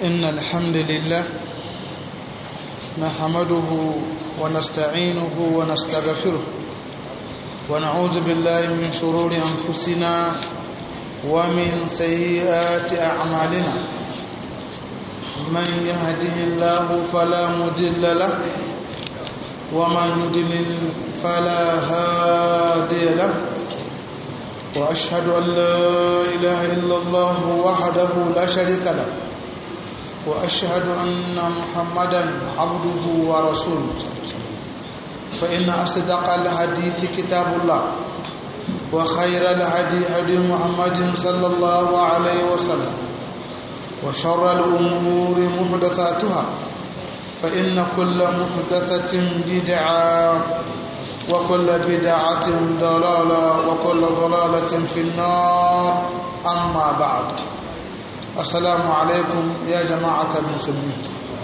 إن الحمد لله نحمده ونستعينه ونستغفره ونعوذ بالله من شرور أنفسنا ومن سيئات أعمالنا من يهده الله فلا مضل له ومن يضلل فلا هادي له وأشهد أن لا إله إلا الله وحده لا شريك له وأشهد أن محمدا عبده ورسوله فإن أصدق الحديث كتاب الله وخير الهدي هدي محمد صلى الله عليه وسلم وشر الأمور محدثاتها فإن كل محدثة بدعة وكل بدعة ضلالة وكل ضلالة في النار أما بعد السلام عليكم يا جماعة المسلمين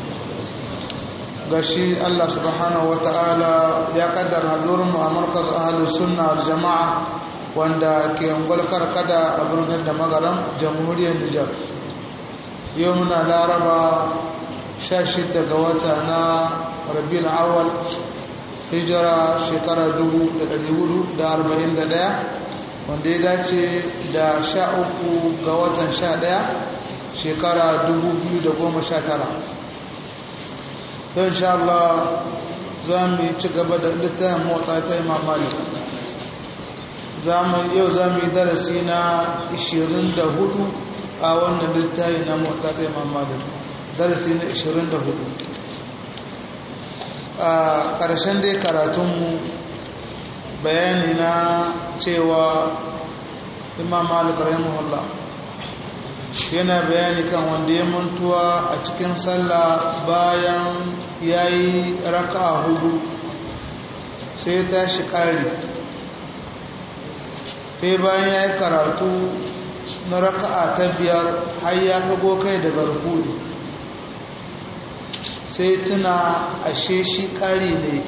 gashi Allah subhanahu ta'ala ya kaddara hadurin mu a markaz ahlus sunna wal jama'a wanda ke ungwal karkada a birnin da magaran jamhuriyar Nijar yau muna laraba 16 ga wata na Rabiul Awwal hijira shekarar 1441 wanda ya dace da 13 ga watan 11 shekara 2019 don sha Allah za mu yi ci gaba da littafin motsa ta imam malik yau za mu yi darasi na 24 a wannan littafi na motsa ta imam malik darasi na 24 a ƙarshen dai karatunmu bayani na cewa imam malik rahimahullah yana bayani kan wanda ya mantuwa a cikin sallah bayan ya yi raka hudu sai ta shi ƙari sai bayan ya yi karatu na raka'a ta biyar har ya ɗago kai daga rukuni sai tuna ashe shi ƙari ne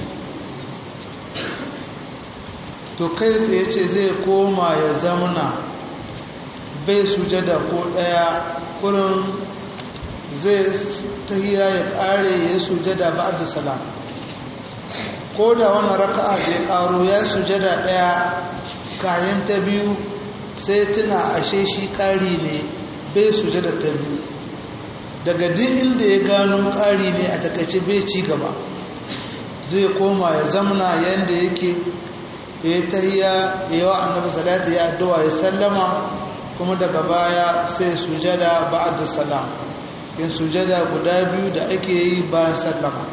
to kai tsaye ce zai koma ya zamana bai sujada ko ɗaya kurin zai tahiya ya ƙare ya sujada ba da salam ko da wannan raka'a da ya ƙaro ya sujada ɗaya kayan ta biyu sai tuna ashe shi ƙari ne bai sujada ta biyu daga duk inda ya gano ƙari ne a takaice bai ci gaba zai koma ya zamana yadda yake ya tahiya ya yi wa annabi salatu ya addu'a ya sallama kuma daga baya sai sujada ba'da salam yin sujada guda biyu da ake yi bayan sallama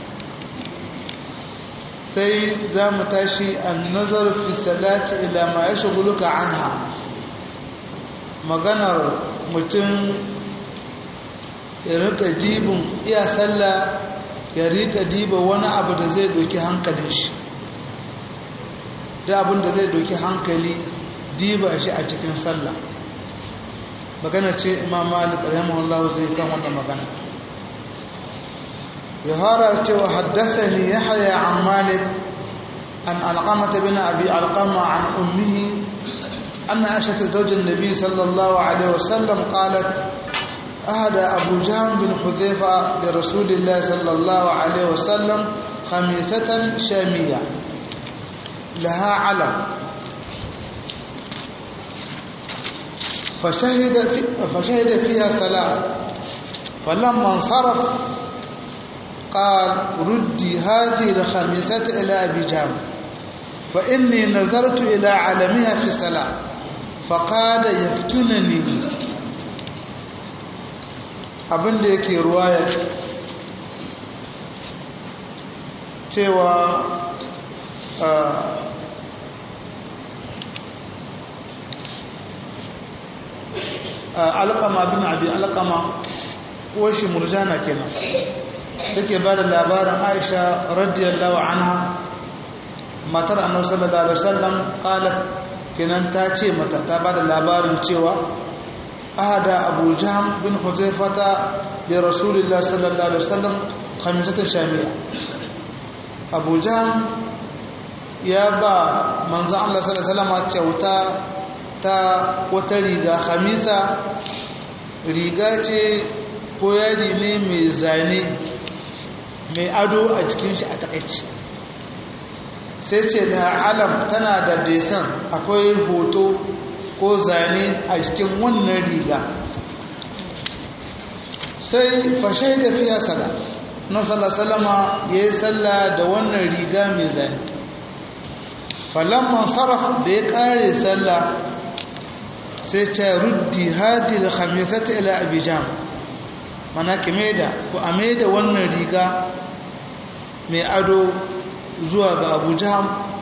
sai za mu tashi an nazar fi salati ila ma ya shaguluka anha maganar mutum ya rika dibin iya sallah ya rika diba wani abu da zai doki hankalin shi da abin da zai doki hankali diba shi a cikin sallah magana ce imam malik rahimahullah zai kan wannan magana ya harar cewa haddasani yahya an malik an alqamah bin abi alqama an ummihi أن عائشة زوج النبي صلى الله عليه وسلم قالت أهدى أبو جهم بن حذيفة لرسول الله صلى الله عليه وسلم خميسة شامية لها علم فشهد, في فشهد فيها صلاة فلما انصرف قال ردي هذه الخميسة إلى أبي جام فإني نظرت إلى علمها في الصلاة فقال يفتنني abin da yake ruwayar cewa alƙama bin abi alƙama shi murjana kenan take ba da labarin aisha radiyallahu anha matar annabi sallallahu alaihi wasallam qalat kenan ta ce mata ta ba da labarin cewa ahada abu jahm bin huzaifata da rasulullah sallallahu alaihi wasallam khamisatan shamiya abu jahm ya ba manzo Allah sallallahu alaihi wasallam kyauta ta wata riga khamisa riga ce ko yadi ne mai zane mai ado a jikin shi a takaici sai ce da alam tana da desan akwai hoto ko zane a cikin wannan riga sai fashe da fiya sala na salama ya yi salla da wannan riga mai zane falamman sarraf da ya kare salla sai ce ruddi hadi da khamisata ila abijan mana kime da ku ame da wannan riga mai ado zuwa ga abuja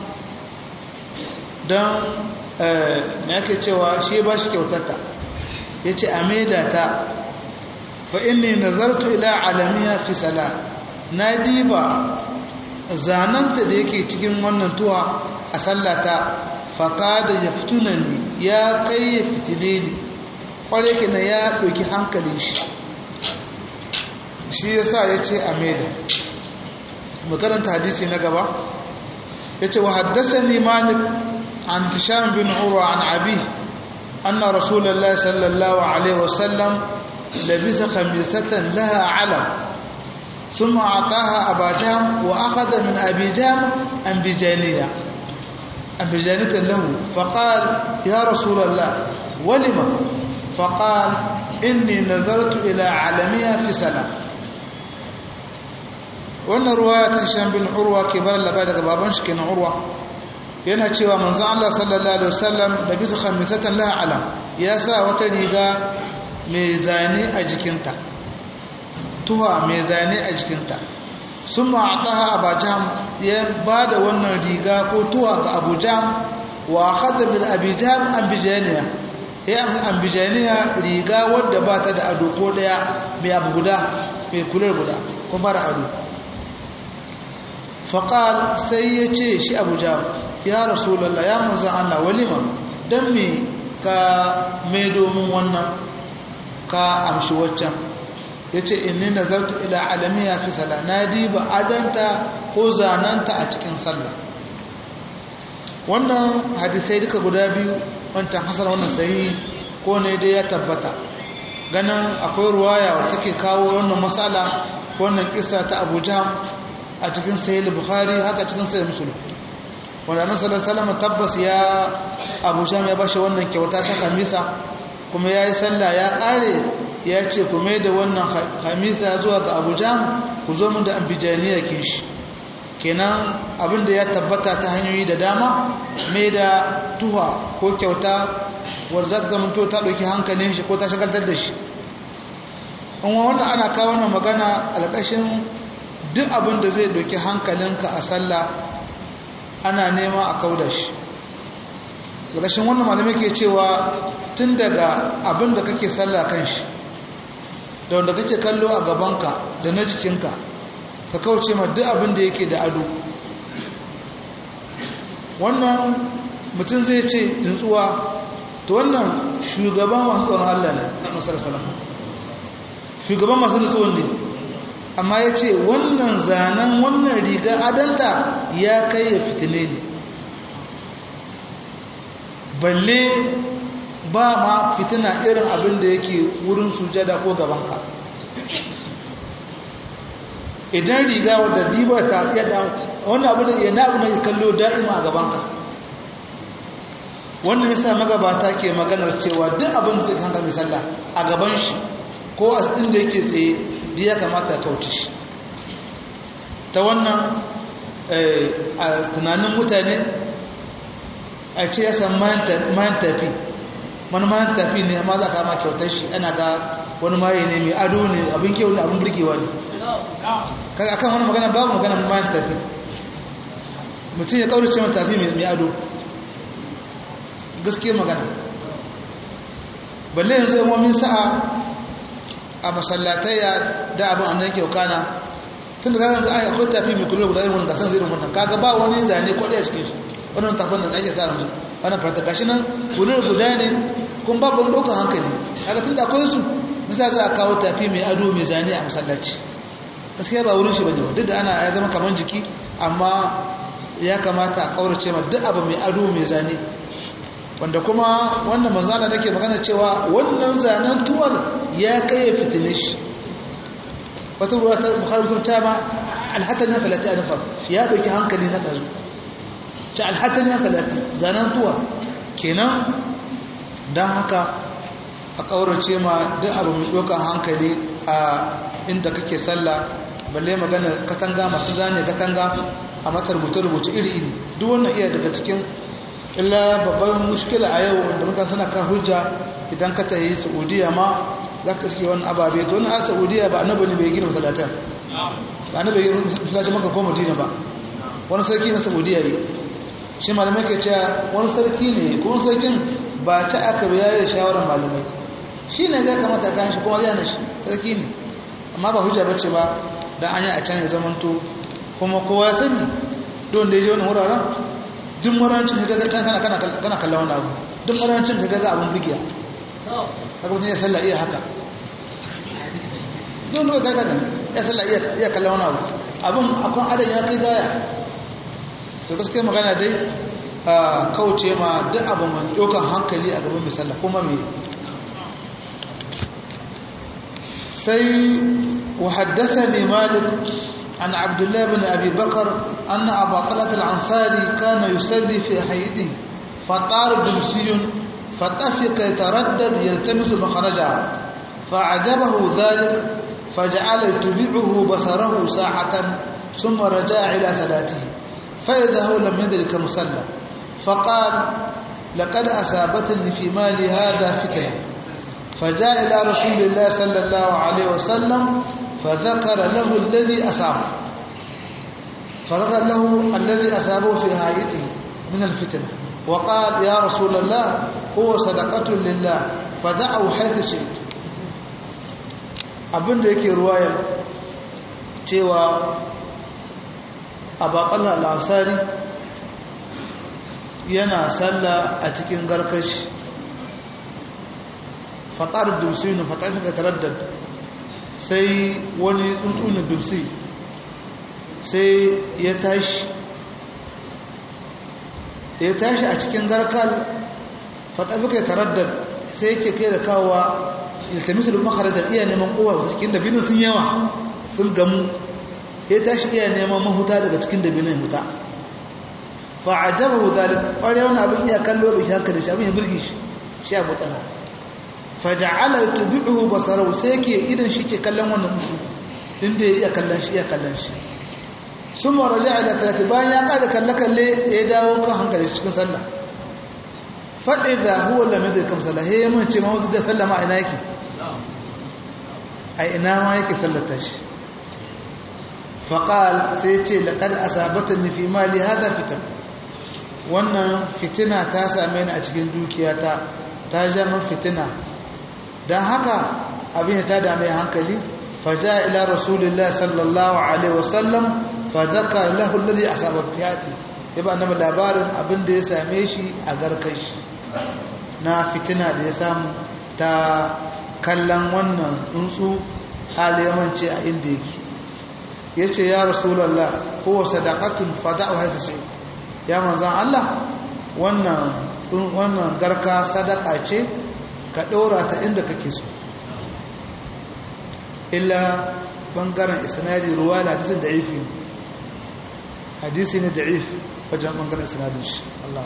don na yake cewa shi ba shi kyautata ya ce a maida ta fa'inni nazartu ila alamiya fi sala na diba zananta da yake cikin wannan tuwa a sallata faka da ya fituna ne ya kai ya fitile ne ƙware ke na ya ɗauki hankalin shi shi ya sa ya ce a maida makaranta hadisi na gaba ya ce wa haddasa ne malik عن هشام بن عروة عن أبيه أن رسول الله صلى الله عليه وسلم لبس خميسة لها علم ثم أعطاها أبا جهم وأخذ من أبي جهم أنبجانية أنبجانية له فقال يا رسول الله ولم فقال إني نظرت إلى علمها في سلام وأن رواية هشام بن عروة كبار لبادة بابنش كان عروة yana cewa manzo Allah sallallahu alaihi wasallam da bisa khamisatan laha alam ya sa wata riga mai zane a jikinta tuha mai zane a jikinta summa ataha abajam ya bada wannan riga ko tuha ga abujam wa akhadha bil abijam ambijaniya ya ambijaniya riga wadda ba ta da ado ko daya mai abu guda mai kular guda ko mara ado faqal sai ya ce shi abujam ya rasulallah ya manzan Allah walima don me ka mai domin wannan ka amshi waccan ya ce inni nazartu ila alamiya fi sala na diba adanta ko zananta a cikin sallah wannan hadisai duka guda biyu wancan hasan wannan sahihi ko ne dai ya tabbata ganin akwai ruwaya wadda take kawo wannan matsala wannan kisa ta abu a cikin sahih bukhari haka cikin sahih muslim wanda annabi sallallahu alaihi wasallam tabbas ya Abu Jam ya bashi wannan kyauta ta kamisa kuma yayi sallah ya kare ya ce ku mai da wannan kamisa zuwa ga Abu Jam ku zo mun da ambijaniya kishi kenan abinda ya tabbata ta hanyoyi da dama mai da tuha ko kyauta wanda za ta zama to ta dauki hankalin shi ko ta shagaltar da shi in wannan ana kawo wannan magana alƙashin duk abin da zai dauki hankalinka a sallah ana nema a kauda shi ƙarshen wannan malamai ke cewa tun daga abin da kake sallah kan shi da wanda kake kallo a gabanka da na jikinka ka kauce ma duk abin da yake da ado wannan mutum zai ce nutsuwa to wannan shugaban masu tsoron Allah ne na nasarar salama shugaban masu nutsuwan ne amma ya ce wannan zanen wannan riga adanta ya kai ya fitile ne balle ba ma fitina irin abin da yake wurin sujada ko gabanka idan riga wadda diba ta yadda wannan abin da yana abin da ya kallo da'ima a gabanka wannan yasa magabata ke maganar cewa duk abin da zai hankali sallah a gaban shi ko a inda yake tsaye da ya kamata ya kauce shi ta wannan a tunanin mutane a ce ya san mayan tafi wani mayan tafi ne amma za ka ma kyautar shi ana ga wani maye ne mai ado ne abin kyau ne abin burgewa ne akan wani magana babu magana mayan tafi mutum ya kaurace mai tafi mai ado gaske magana balle yanzu yamomin sa'a a masallatayya da abin annan yake kana tun da kagan ai akwai tafi mai kula guda irin gasan zirin wannan kaga ba wani zane ko daya cikin shi wannan tafin da ake sa yanzu wannan farta gashi nan kula guda ne kun babu wani ɗaukar hankali kaga tun da akwai su misali za a kawo tafi mai ado mai zane a masallaci gaskiya ba wurin shi bane duk da ana ya zama kamar jiki amma ya kamata a kaurace ma duk abu mai ado mai zane wanda kuma wannan manzana nake magana cewa wannan zanen tuwar ya kai ya fitine shi wata ruwa ta bukhari sun ta ma alhatan ya falati a nufa ya ɗauki hankali na ɗazu ta alhatan ya falati zanen tuwa kenan don haka a ƙaurace ma duk abu mai ɗaukar hankali a inda kake sallah balle magana katanga masu zane katanga a mata rubuce-rubuce iri-iri duk wannan iya daga cikin illa babban mushkila a yau wanda mutane suna kan hujja idan ka tayi saudiya ma za ka suke wani ababe don a saudiya ba annabi ne bai gina masalatan ba annabi bai gina masalacin maka ko madina ba wani sarki na saudiya ne shi malamai ke cewa wani sarki ne kuma sarkin ba ta aka bayar da shawarar malamai shi ne ga kamata kan shi kuma zai shi sarki ne amma ba hujja bace ba dan an yi a can ya zamanto kuma kowa sani don da ya je wani wuraren duk marancin ka ga kana kana kana kallon wani abu duk marancin ka ga abun burgiya haka mutum ya sallah iya haka don da ka ga ya sallah iya iya kallon wani abu abun akwai adan ya kai gaya to gaskiya magana dai kauce ma duk abu mai ɗaukar hankali a gaban mai sallah kuma mai sai وحدثني مالك عن عبد الله بن أبي بكر أن أبا طلحة العنصاري كان يصلي في حيده فطار دمسي فطفق يتردد يلتمس مخرجها فأعجبه ذلك فجعل يتبعه بصره ساعة ثم رجع إلى صلاته فإذا هو لم يدرك مصلى فقال لقد أصابتني في مالي هذا فتنة فجاء إلى رسول الله صلى الله عليه وسلم فذكر له الذي أصابه فذكر له الذي أصابه في هايته من الفتنة وقال يا رسول الله هو صدقة لله فدعوا حيث شئت abin da yake ruwayar cewa abaƙalla al'asari yana salla a cikin garkashi fatar dubsi ne fatar ka taraddad sai wani tsuntsunin dubsi sai ya tashi da ya tashi a cikin garkal fatar ka taraddad sai yake kai da kawowa iltamisu da makarajar iya neman kowa cikin dabinin sun yawa sun gamu ya tashi iya neman mahuta daga cikin dabinin huta fa'ajabahu zalik ƙwarai wani abin iya kallo da shi haka da shi abin ya birgi shi shi abu tsala faja'ala tubi'uhu basarahu sai yake idan shi ke kallon wannan musu tunda ya iya kallon shi iya kallon shi sun maraja ila salati bayan ya kada kalle kalle ya dawo kan hankali cikin sallah faɗi da huwa lamar da kam sallah ya mun ce ma wasu da sallah ma ina yake a ina ma yake sallata shi faƙal sai ce laƙad asabatan ni fi mali hada fitan wannan fitina ta same ni a cikin dukiyata ta ja min fitina don haka abin ta dame hankali faja ila rasulullah sallallahu alaihi wasallam fa dhakara lahu alladhi asaba fiyati ya ba annabi labarin abin da ya same shi a garkashi na fitina da ya samu ta kallon wannan tsuntsu hali yamanci a inda yake ya ce ya rasulallah kowa sadakatun fada'u haita shi ya manzan Allah wannan garka sadaka ce ka ɗora ta inda kake so illa ɓangaren isnadi ruwa da hadisun da'ifi ne hadisi ne da'if wajen ɓangaren isnadin shi Allah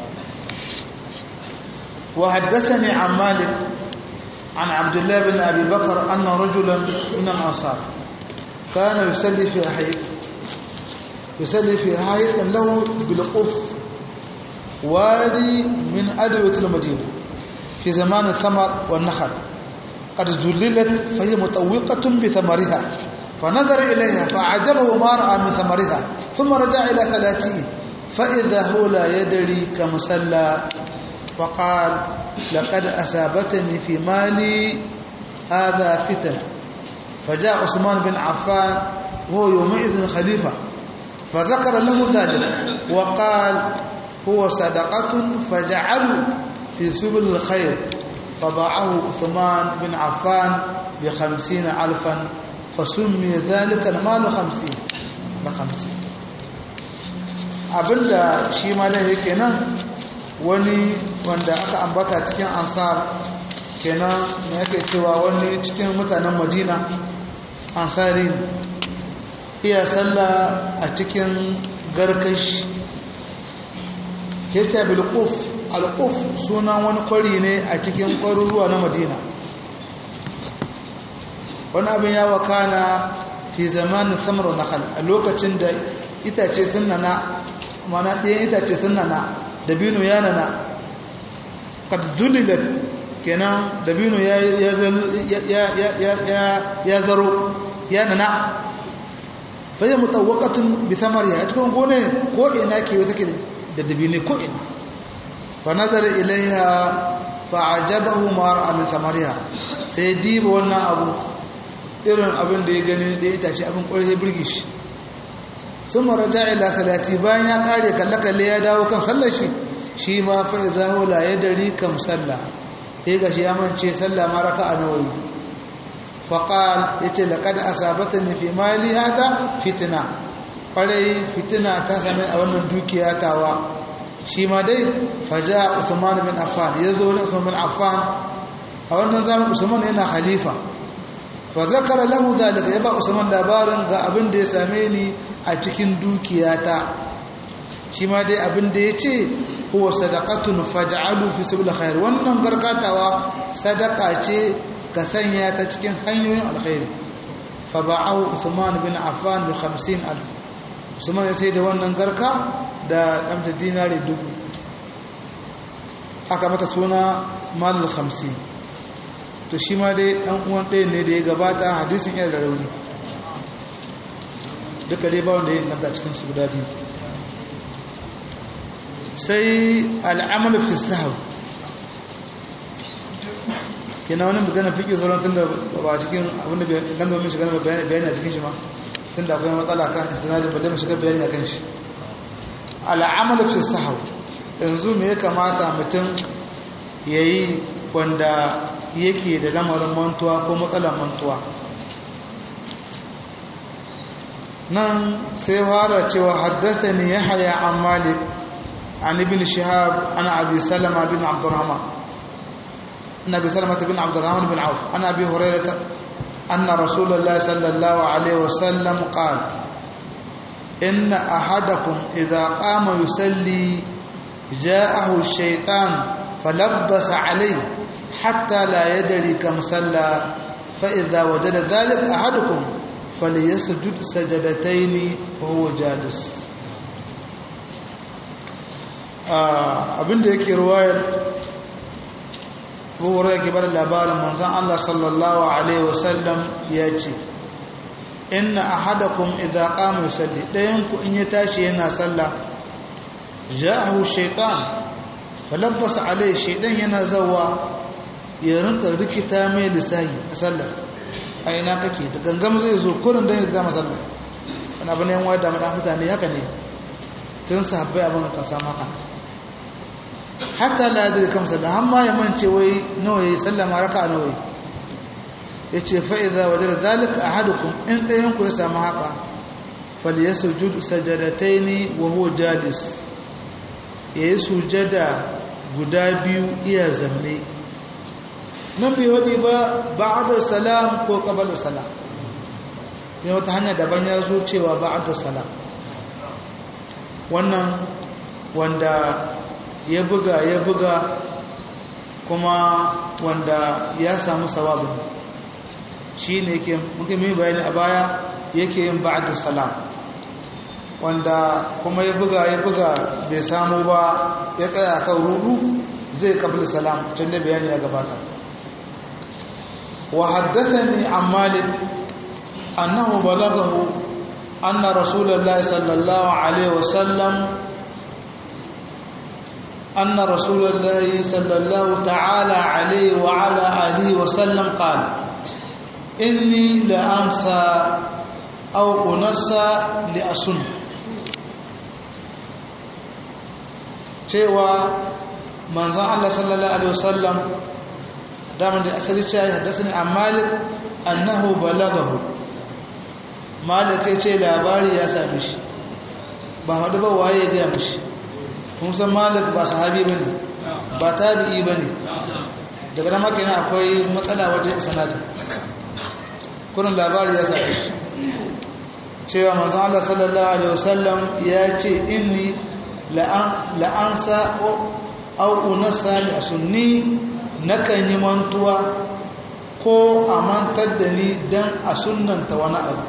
وحدثني عن مالك عن عبد الله بن أبي بكر أن رجلا من الأنصار كان يصلي في حيط يصلي في حيط له بالقف وادي من أدوية المدينة في زمان الثمر والنخل قد ذللت فهي مطوقة بثمرها فنظر إليها فعجبه ما رأى من ثمرها ثم رجع إلى صلاته فإذا هو لا يدري كمصلى فقال لقد أصابتني في مالي هذا فتن فجاء عثمان بن عفان وهو يومئذ خليفة فذكر له ذلك وقال هو صدقة فجعلوا في سبل الخير فباعه عثمان بن عفان بخمسين ألفا فسمي ذلك المال خمسين بخمسين abinda shi malam yake nan wani wanda aka ambata cikin ansar kenan ne yake cewa wani cikin mutanen madina ansari iya sallah a cikin garkashi hita bilkuf alkuf sunan wani kwari ne a cikin kwaruruwa na madina wani abin ya wakana fi zamanin samar nakal a lokacin da itace sun nana mana ɗayan itace sun nana dabino ya nana kad zulilat kenan dabino ya zaro ya nana fayyar mutawakatun bi samariya a cikin gone ko ina ke wata ke da dabino ko ina fa nazar ilaiha fa ajabahu ma ra'a min samariya sai diba wannan abu irin abin da ya gani da ya tace abin kwarai ya birgi shi sun maraja ila salati bayan ya kare kalle-kalle ya dawo kan sallar shi shi ma fa zaho la ya dari kam sallah sai ga shi ya mance sallah ma raka a nawayi faqal yace laqad asabatni fi mali hada fitna kwarai fitina ta same a wannan dukiya tawa shi ma dai faja Usman bin Affan yazo ne Usman bin Affan a wannan zamanin Usman yana khalifa fa zakara lahu dalika yaba Usman labarin ga abin da ya same ni a cikin dukiyata shi ma dai abin da yace huwa sadaqatun faj'alu fi sabil khair wannan gargatawa sadaka ce ka sanya ta cikin hanyoyin alkhairi fa ba'ahu Uthman bin Affan bi 50000 Usman ya sai da wannan garka da damta dinari dubu aka mata suna malul 50 to shi ma dai dan uwan ɗaya ne da ya gabata hadisin yana da rauni duka dai ba wanda ya inganta cikin su guda biyu sai al'amalu fi sahau kina wani magana fiƙi sauran tun da ba cikin abinda gano min shiga bayani a cikin shi ma tun da akwai matsala kan istinadin ba dai mu shiga bayani a kan shi al'amalu fi sahau yanzu me ya kamata mutum ya yi wanda yake da lamarin mantuwa ko matsalar mantuwa nan sai fara cewa haddata ne ya haya an malik an ibn shihab an abi salama bin abdurrahman an abi salama bin abdurrahman bin auf an abi hurairata أن رسول الله صلى الله عليه وسلم قال إن أحدكم إذا قام يصلي جاءه الشيطان فلبس عليه حتى لا يدري كم صلى فإذا وجد ذلك أحدكم فليسجد سجدتين وهو جالس abinda yake ruwayar abubuwar yake bada labarin manzan Allah sallallahu Alaihi wasallam ya ce inna ahadakum idza qama yusalli dayanku in ya tashi yana sallah ja'ahu shaytan falabbasa alai shaydan yana zawa ya rinka rikita mai lissahi a sallar a ina kake da gangam zai zo kurin don ya rikita masallar wani abu ne yan wadda mana mutane haka ne tun sahabbai abin ka samu haka hatta la yadda kam sallar har ma ya mance wai nawa ya sallama raka nawa ya ce fa'iza waje da zalika a hadukun in ɗayanku ya samu haka fal ya sujud sajadatai ne wa huwa jalis ya yi sujada guda biyu iya zamne nan bai waɗi ba ba'adar salam ko ƙabalar salam ne wata hanya daban ya zo cewa ba'adar salam wannan wanda ya buga ya buga kuma wanda ya samu sawabin shi ne yake muke mai bayani a baya yake yin ba'adar salam wanda kuma ya buga ya buga bai samu ba ya tsaya kan rudu zai kabli salam can da bayani ya gabata wa haddathani an malik annahu balaghahu anna rasulullahi sallallahu alaihi wasallam anna rasulullahi sallallahu ta'ala alaihi wa ala alihi wasallam qala inni la ansa aw unassa li asun cewa manzon Allah sallallahu alaihi wasallam daman da asali cewa ya haddasa ne a malik annahu balagahu malik ya ce labari ya sami shi ba haɗu ba waye ya gaya mashi kun san malik ba sahabi ba ne ba tabi'i ba ne daga nan makina akwai matsala wajen sanadi kunan labari ya sami cewa manzan Allah sallallahu Alaihi wasallam ya ce inni la'ansa au unasa a sunni nakan yi mantuwa ko a mantar da ni don a sunanta wani abu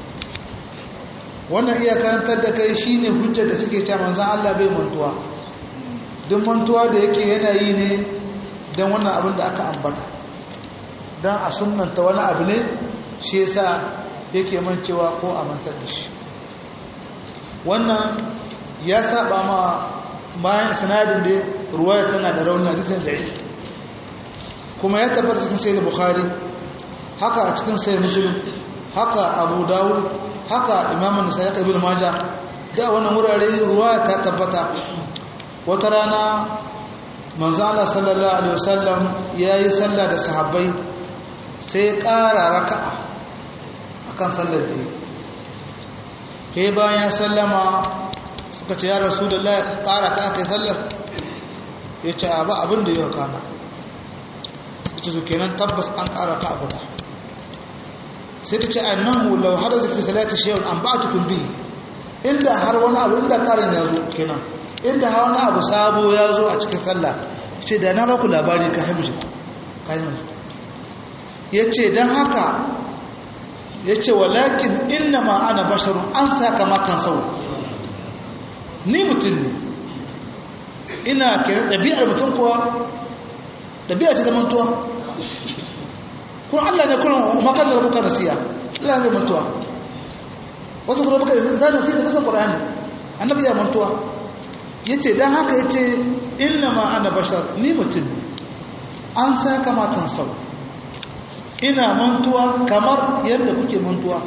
wannan iya karantar da kai shine hujjar da suke cewa manzan Allah bai mantuwa duk mantuwa da yake yana yi ne don wannan abin da aka ambata don a sunanta wani abu ne shi yasa yake mancewa ko a mantar da shi wannan ya saba ma bayan sinadin da ruwaya tana da raunin hadisin da'i kuma ya tabbata cikin sai da bukhari haka a cikin sai muslim haka abu dawud haka imamun nisa ya kabil maja da wannan wurare ruwaya ta tabbata wata rana manzo Allah sallallahu alaihi wasallam yayi sallah da sahabbai sai ya ƙara raka'a akan sallar da yi bayan ya sallama suka ce ya rasu da ƙara ta aka yi sallar ya ce abu abin da yau kana suka ce kenan tabbas an ƙara ta guda sai ta ce annahu lau hada zafi salati shehun an ba tukun bihi inda har wani abu inda ƙarin ya zo kenan inda har wani abu sabo ya zo a cikin sallah ce da na baku labari ka haimu kayan ya ce don haka ya ce walakin inna ma ana basharun an saka makan sau ni mutum ne ina kira ɗabi'ar mutum kuwa ɗabi'ar ce zamantuwa kuma allah ne kuna makan da rabuka nasiya allah ne mantuwa wasu kuma rabuka da zanen sai da nasan ƙwararri annabi ya mantuwa ya ce don haka ya ce inna ma ana bashar ni mutum ne an saka makan sau ina mantuwa kamar yadda kuke mantuwa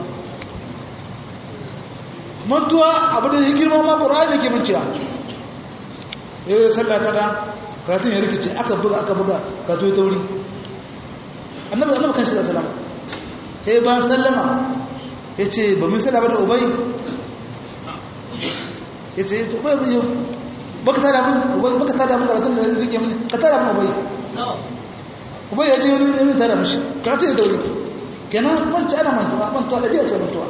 mantuwa abu da ya girma ma ƙura'ani ke manciya ya yi sallah kada karatun ya rikice aka buga aka buga ka to ta wuri annabi annabi kan shi da salama ya yi ba sallama ya ce ba min sallama da ubai ya ce ya ubai bai baka tada mun ubai baka tada mun karatun da ya rike mini ka tada mun ubai ubai ya ce wani yanin tada mashi karatun ya dauri kenan manci ana mantuwa mantuwa da biya ce mantuwa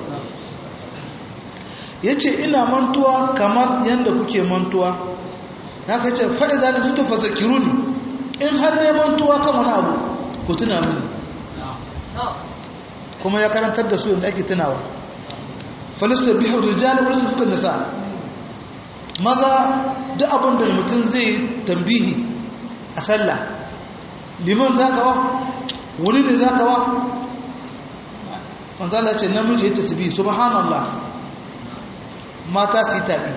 ya ce ina mantuwa kamar yadda kuke mantuwa na ka ce faɗi za ni sutu fazakiru ne in har ne mantuwa kan wani abu ku tuna mini kuma ya karantar da su yadda ake tunawa falistar bihar rijali wani sufukan nasa maza duk abin da mutum zai tambihi a sallah liman za ka wa wani ne za ka wa manzala ce namiji ya tasbi subhanallah mata su yi taɓi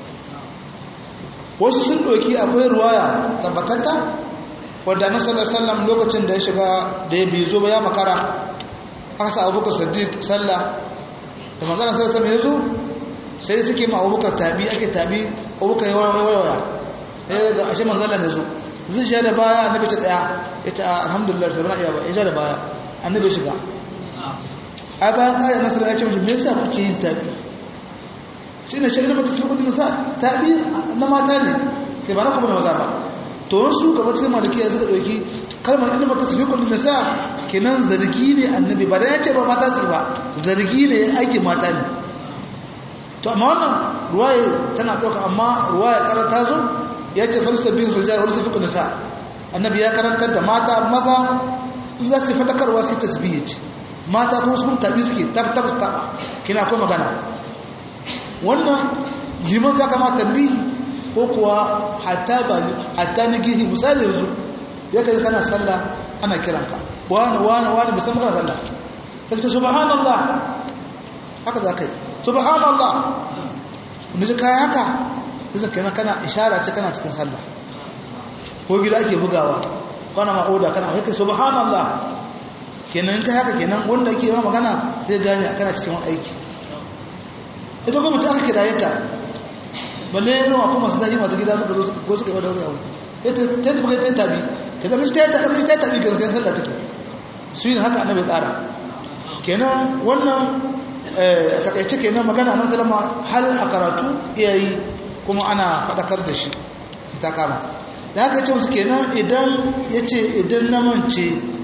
wasu sun ɗauki akwai ruwaya tabbatatta wadda na sallar sallam lokacin da ya shiga da ya bizo ba ya makara aka sa abubakar sadiq sallah da manzana sallar sallam ya zo sai suke ma abubakar taɓi ake taɓi abubakar ya warwara ya ga ashe manzana ya zo zai sha da baya annabi ta tsaya ya ta alhamdulillah sai bana iya ba ya sha da baya annabi shiga a bayan ƙari nasarar ya ce mutum me yasa kuke yin taɓi shi ne shirin mata cikin kudin sa taɓi na mata ne ke ba na kuma da maza ba to wasu gaba cikin malikiya suka ɗauki kalmar ilimin mata cikin kudin sa kenan zargi ne annabi ba da ya ce ba mata su ba zargi ne aikin mata ne to amma wannan ruwaye tana ɗauka amma ruwaye ƙara ta zo ya ce farsa bin rijal wani sufi kudin sa annabi ya karantar da mata maza in za su faɗakarwa sai tasbihi ce mata kuma su taɓi suke tabbatar su taɓa kina ko magana wannan liman za ka ma tambihi ko kuwa hatta ba hatta ni gihi misali yanzu ya kai kana sallah ana kiranka wani wani wani musamman kana sallah ka ce subhanallah haka za ka yi subhanallah wanda ji kayi haka sai kai kana ishara ce kana cikin sallah ko gida ake bugawa kana ma oda kana kai subhanallah kenan kai haka kenan wanda ake yi magana sai gane kana cikin wani aiki ita kuma ta aka kira yaka balle yawa kuma su zahi masu gida suka zo ko suka yi wadda wasu ita ta yi bukai ta yi tabi ka zama shi ta yi tabi ta yi tabi ka zaka sallah take su yi haka annabi tsara kenan wannan a takaice kenan magana nan salama hal a karatu iyayi kuma ana faɗakar da shi ta kama da haka ce musu kenan idan ya ce idan na mance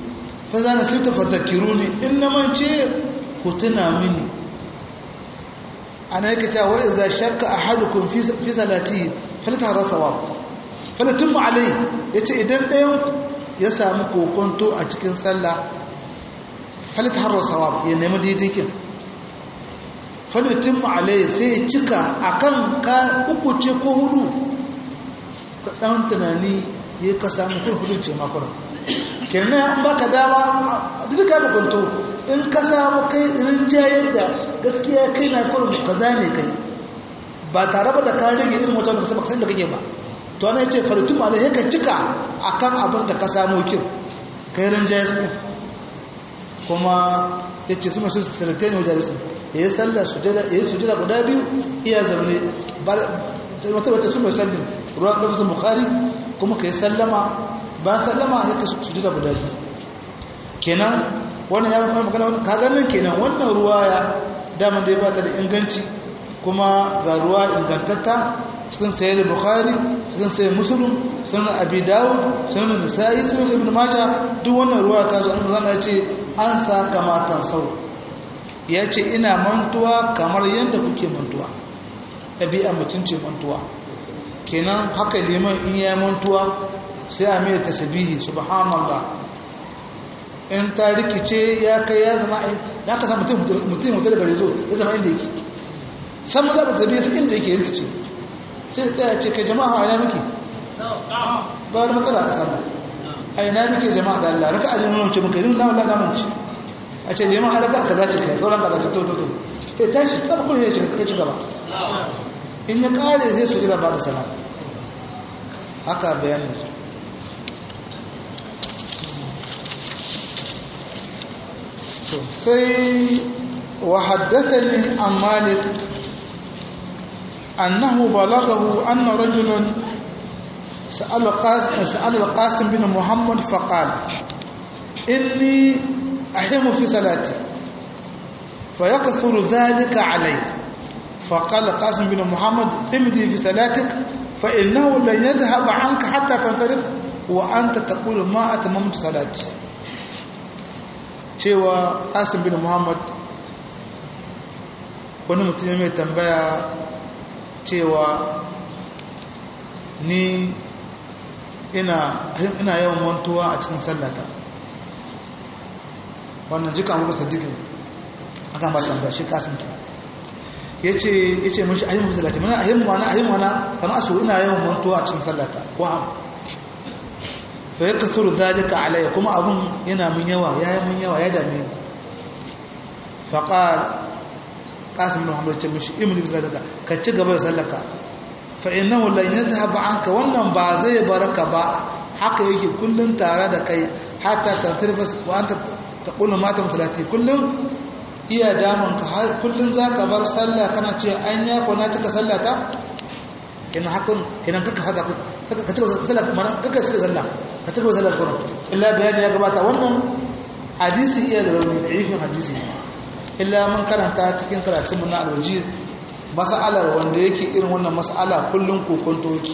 fa za na sita fadakiruni in na mance ku tuna mini ana yake ta wa idza shakka ahadukum fi fi salati faltahra sawab falatum alai yace idan ɗayan ya samu kokonto a cikin sallah faltahra sawab ya nemi daidaikin falatum alai sai ya cika akan ka uku ce ko hudu ka dan tunani ya ka samu kun hudu ce makon kenan an baka dama duk ka kokonto in ka samu kai rinjayar da gaskiya kai na kurin kaza ne kai ba tare da ka rage irin wata da sabaka da kake ba to ana yace faratu ma lai ka cika akan abin da ka samu kin kai rinjayar su kuma yace su masu salatain wajen su yayi sallah sujada yayi sujada guda biyu iya zamne ba wata wata su mai sallin ruwan lafzin bukhari kuma kai sallama ba sallama sai ka sujada guda biyu kenan wannan ya fi magana ka ganin kenan wannan ruwaya daman da ya bata da inganci kuma ga ruwa ingantatta cikin sayar da bukhari cikin sayar musulun sunan abi dawud sunan nisa'i sunan ibn majah duk wannan ruwa ta zo an zama ce an sa kamatan sau ya ce ina mantuwa kamar yadda kuke mantuwa ɗabi'a mutum ce mantuwa kenan haka liman in ya mantuwa sai a mai tasbihi subhanallah in ta rikice ya kai ya zama ya ka samu mutum mutum daga rezo ya zama inda yake san maza ba zabe su inda yake rikice sai tsaya ce kai jama'a a ina muke ba wani matsala a sama a ina muke jama'a da Allah raka ajin nuna ce muka yi nuna Allah namun ci a ce neman haraka ka zace kai sauran ka zace to to to kai tashi tsaba kuma ya ci gaba in ya kare zai su jira ba da salam haka bayanin su sai wa haddathani an malik annahu balaghahu anna rajulan سأل القاسم سأل القاسم بن محمد فقال إني أحم في صلاتي فيكثر ذلك علي فقال القاسم بن محمد امضي في صلاتك فإنه لن يذهب عنك حتى تنصرف وأنت تقول ما أتممت صلاتي cewa asim bin muhammad wani mutum mai tambaya cewa ni ina ina yawan mantuwa a cikin sallata wannan jika abu sadiq akan ba tambaya shi kasim ta yace yace mun shi ayyun musallati mana ayyun mana ayyun mana kana asu ina yawan mantuwa a cikin sallata ko am fa yakthuru dhalika alayya kuma abun yana mun yawa yayi mun yawa ya dame ni fa qala qasim bin muhammad ce mishi imni bisalaka ka ci gaba da sallaka fa innahu lan yadhhab anka wannan ba zai baraka ba haka yake kullun tare da kai hatta tasrifa wa anta taqulu mata musalati kullun iya damun ka har kullun zaka bar sallah kana ce an ya ko na cika sallata kina hakun kina kaka fata ka cika sallah mana kaka cika sallah ka cika sallah kuma illa bayani ya gabata wannan hadisi iya da rauni da ifin hadisi illa mun karanta cikin karatun mu na al-wajiz mas'alar wanda yake irin wannan mas'ala kullun kokonto yake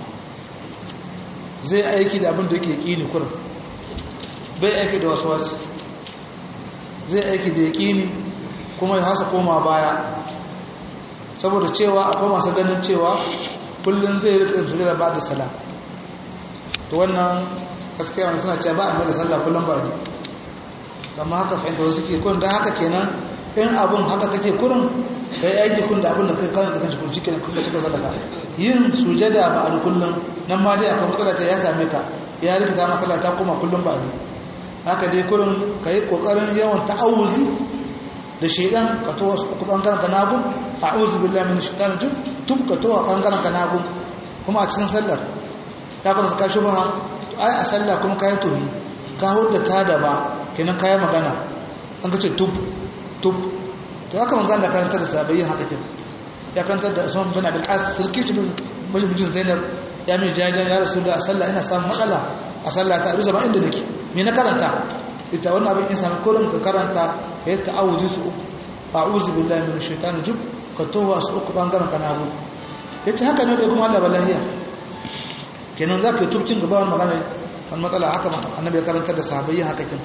zai aiki da abin da yake kini kurin bai aiki da wasu wasu zai aiki da yaƙini kuma ya hasa koma baya saboda cewa akwai masu ganin cewa kullum zai rika su da ba da sala to wannan gaskiya wani suna cewa ba a mai da sallah kullum ba ne amma haka fahimta wasu ke kurin don haka kenan in abin haka kake kurin ka yi aiki kun da abin da kai kan da kanci kun cikin kuka cika sadaka yin sujada ba a kullum nan ma dai akwai matsala ta ya same ka ya rikita matsala ta koma kullum ba ne haka dai kurin ka yi ƙoƙarin yawan ta'awuzi da shaidan ka towa su uku ɓangaren ka nagun a'uzi billahi min shaitan jin tun ka towa ɓangaren ka nagun kuma a cikin sallar ya kuma ka shi ba ai a sallah kuma ka yi tohi ka hudda ta da ba kenan ka yi magana an ka ce tub tub to haka magana da karantar da sabayin haka kin ya karantar da usman bin abul as sarki ce mijin zainab ya mai jajan ya rasu da a sallah ina samun matsala a sallah ta bisa ba inda nake me na karanta ita wannan abin in sami kurin ka karanta ka yi ta'awuzi su uku a'udhu billahi minash shaitani jub ka towa su uku bangaren ka nazo yace haka ne da kuma Allah balahiya kenan zaka yi tubcin gaba wannan magana kan matsala haka annabi ya karanta da sahabbai haka kin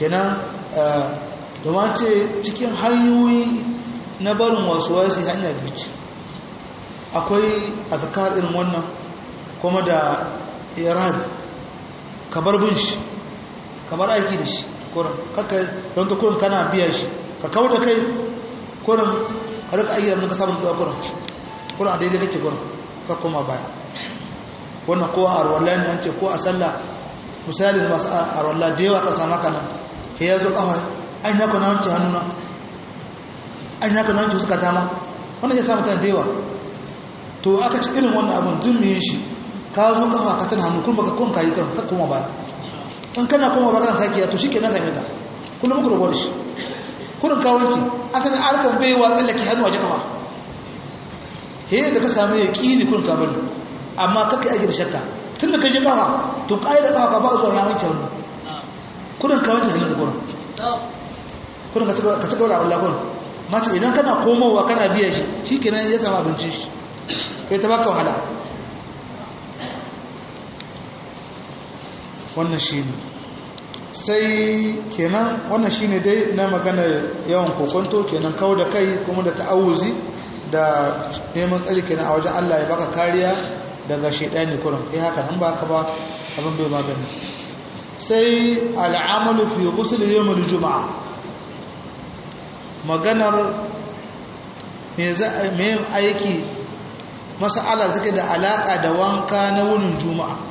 kenan domin ce cikin hanyoyi na barin wasu wasu hanya biyu ce akwai azkar irin wannan kuma da irad ka bar bin shi kamar aiki da shi kurin kaka don ta kurin kana biya shi ka kawo da kai kurin ka rika ayyar ka samun zuwa kurin kurin a daidai kake kurin ka koma baya wannan ko a arwallah ne an ce ko a sallah misalin masu arwallah da yawa ka samu kanan ka ya zo kafa an yaka na wanke hannuna an yaka na wanke suka tama wannan ya samu kan da yawa to aka ci irin wannan abin dun mai shi ka zo kafa ka tana hannu kun baka kun kayi kan ka koma baya in kana koma baka kan sakiya to shike na same ka kullum muku rubuta shi kurin ka wanki asalin arkan bai wa tsallake hannu waje kafa he da ka samu ya kini kurin ka bari amma kaka yi da shakka tun da ka je kafa to kai da kafa ba zuwa ya wanke hannu kurin ka wanke hannu da kurin kurin ka ci gaba da Allah kurin mace idan kana komowa kana biya shi shikenan ya samu abinci shi kai ta baka wahala wannan shi ne sai kenan wannan shi ne dai na magana yawan kokonto kenan kawo da kai kuma da ta'awuzi da neman tsari kenan a wajen Allah ya baka kariya daga shaidani kurin kai haka nan baka ba abin bai magani sai al'amalu fi ghusl yawm al-jum'a maganar me za me aiki mas'alar take da alaka da wanka na wunin juma'a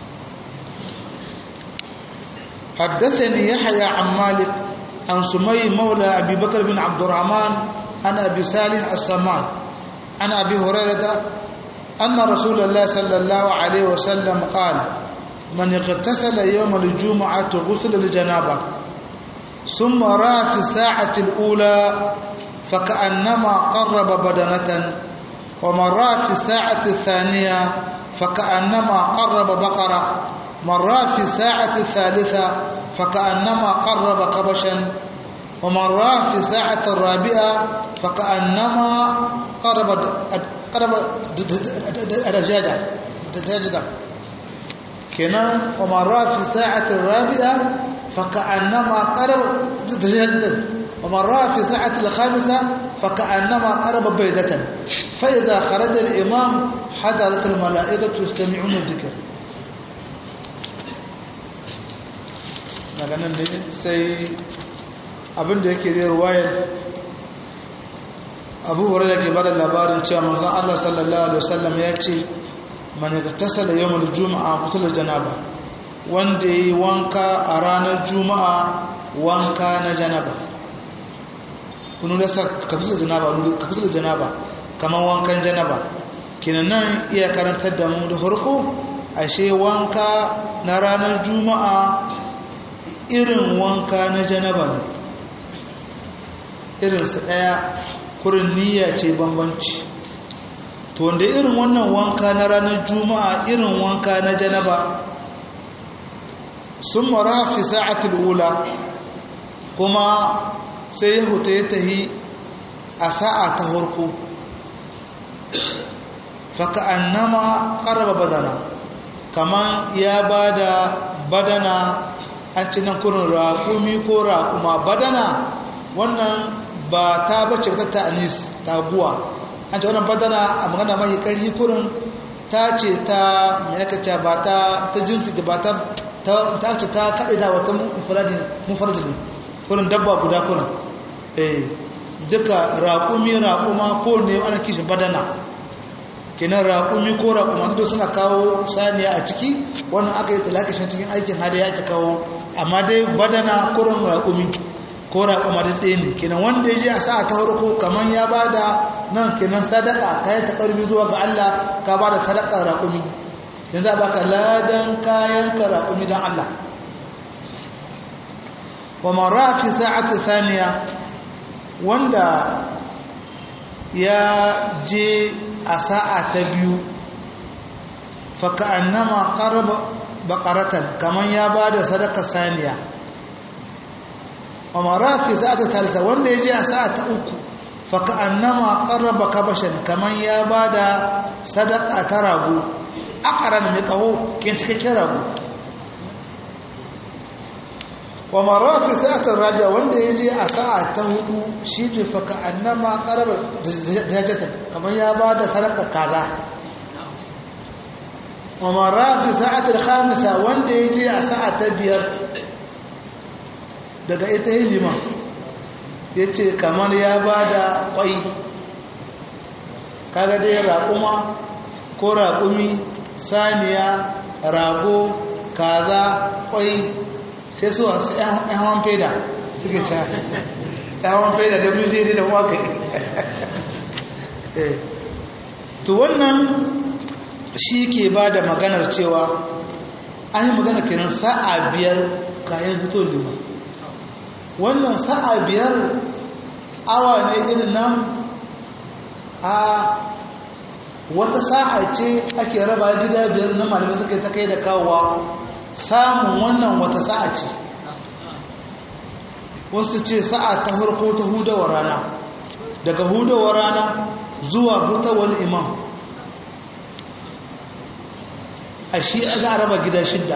حدثني يحيى عن مالك عن سمي مولى أبي بكر بن عبد الرحمن عن أبي صالح السمان عن أبي هريرة أن رسول الله صلى الله عليه وسلم قال من اغتسل يوم الجمعة غسل الجنابة ثم رأى في الساعة الأولى فكأنما قرب بدنة ومن رأى في الساعة الثانية فكأنما قرب بقرة من رأى في الساعة الثالثة فكأنما قرب كبشا ومن رأى في الساعة الرابعة فكأنما قرب قرب دجاجة دجاجة كنا ومن رأى في الساعة الرابعة فكأنما قرب دجاجة ومن رأى في الساعة الخامسة فكأنما قرب بيضة فإذا خرج الإمام حضرت الملائكة يستمعون الذكر daga nan ne sai abinda yake zai ruwayar abu huraira ke bada labarin cewa manzon Allah sallallahu alaihi wasallam ya ce man yaktasala yawmul juma'a qutul janaba wanda yi wanka a ranar juma'a wanka na janaba kunu da sa kafisa janaba kafisa janaba kamar wankan janaba kinan nan iya karantar da mu da farko ashe wanka na ranar juma'a irin wanka na janaba ne irinsa ɗaya kurin niyya ce bambanci to wanda irin wannan wanka na ranar juma'a irin wanka na janaba sun mara fi sa'atul ula kuma sai ya huta ya tahi a sa'a ta harko faka annama ƙaraba badana kaman ya ba da badana an ci nan kurin raƙumi ko raƙuma badana wannan ba ta bace ta ta anis taguwa an ce wannan badana a magana mahi ƙarfi kurin ta ce ta mai aka ce ba ta ta jinsi da ba ta ta ce ta kaɗe da wata mufardi ne kurin dabba guda kurin eh duka raƙumi raƙuma ko ne ana kishin badana kenan raƙumi ko raƙuma duk suna kawo saniya a ciki wannan aka yi talakashin cikin aikin hada ya ke kawo amma dai badana kurin raƙumi ko raƙuma da ɗaya ne kenan wanda ya je a sa'a ta harko kamar ya ba da nan kenan sadaka ka yi taƙarfi zuwa ga Allah ka ba da sadaka raƙumi yanzu a baka ladan kayan ka raƙumi don Allah wa mara fi sa'ati thaniya wanda ya je a sa'a ta biyu faka annama qaraba baqaratan kaman ya bada sadaka saniya amara fi sa'ata talisa wanda yaje a sa'a ta uku faka annama qaraba kabashan kaman ya bada sadaka ta rago akaran mai kaho kin cikakken rago wa mara fi sa'atar rabia wanda ya je a sa'a ta hudu shi ne faka annama karar jajjata kamar ya ba da sarakar kaza wa mara fi sa'atar khamisa wanda ya je a sa'a ta biyar daga ita yi liman ya ce kamar ya ba da kwai kaga dai raƙuma ko raƙumi saniya rago kaza kwai sai su wasu ‘yan hawan feda suke ca ‘yan hawan feda da wjd da waka to wannan shi ke ba da maganar cewa an yi magana kenan sa'a biyar kayan fito lima wannan sa'a biyar awa ne irin nan a wata sa'a ce ake raba gida biyar na malamai suka ta kai da kawowa samun wannan wata sa'a ce wasu ce sa'a ta harko ta hudawar rana daga hudawar rana zuwa hutawar imam a shi za a raba gida shidda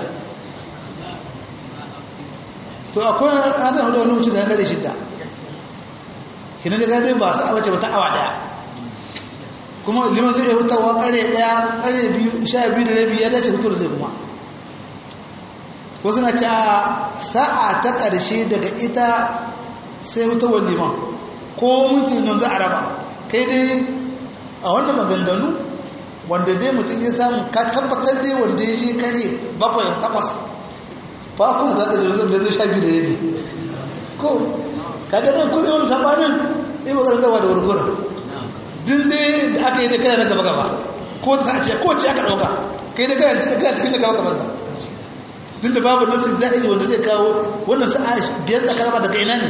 to akwai ranar hudu wani wuce da gare shidda kina da gade ba su abace ba ta awa daya kuma liman zai hutawa kare daya kare biyu sha biyu da rabi ya dace hutar zai kuma wasu na ci a sa'a ta ƙarshe daga ita sai hutawar liman ko minti nan za a raba kai dai a wannan maganganu wanda dai mutum ya samu ka tabbatar dai wanda ya je kare bakwai takwas fakon za ta jirgin da zai sha biyu da yabi ko kaga nan kuma wani sabanin ɗaya maganar zawa da wurgurar din dai da aka yi da kana na gaba gaba ko ta ce ko ce aka ɗauka kai da kana cikin da gaba gaban ka din da babu nasu zahiri wanda zai kawo wannan sa'a biyar da karama daga ina ne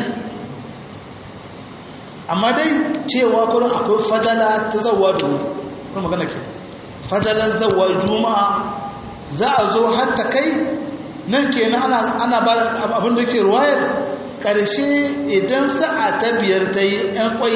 amma dai cewa kurin akwai fadala ta zawa da wuri kuma magana ke fadalar zawa juma'a za a zo hatta kai nan kenan ana ana ba abin da ke ruwayar ƙarshe idan sa'a ta biyar ta yi ‘yan ƙwai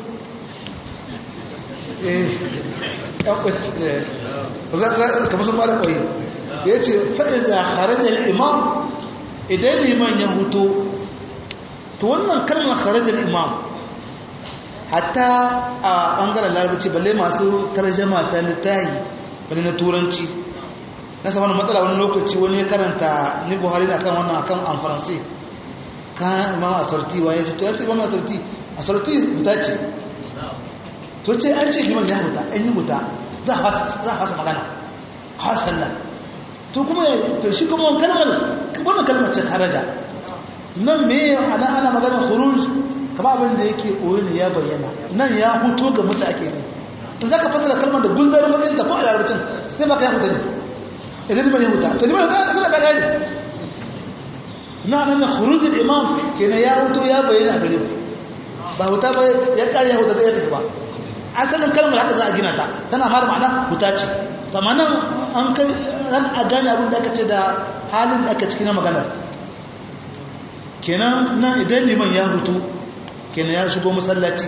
kamar sun bada ƙwai ya ce fa'iza harajar imam idan liman ya huto ta wannan kalmar harajar imam hatta a ɓangaren larabaci balle masu tarjama ta littahi wani na turanci na saman matsala wani lokaci wani ya karanta ni buhari na kan wannan akan an faransai kan imam asarti wa ya ce to ya ce imam asarti asarti huta ce to ce an ce liman ya huta an yi huta za a fasa magana hasan nan to kuma to shi kuma kalmar wannan kalmar ce kharaja nan me ana ana magana khuruj kama abin da yake koyi ne ya bayyana nan ya huto ga mutu ake ne in zaka fasara kalmar da gundar magana da ko a larabcin sai baka ya huta ne idan liman ya huta to liman ya huta ka gane na nan khurujul imam kenan ya huto ya bayyana gare ku ba huta ba ya kare ya huta da ya tafi ba asalin kalmar haka za a gina ta tana mara ma'ana huta ce tamanin an kai ran a gane abin da aka ce da halin da aka ciki na maganar kenan nan idan liman ya hutu kenan ya shigo masallaci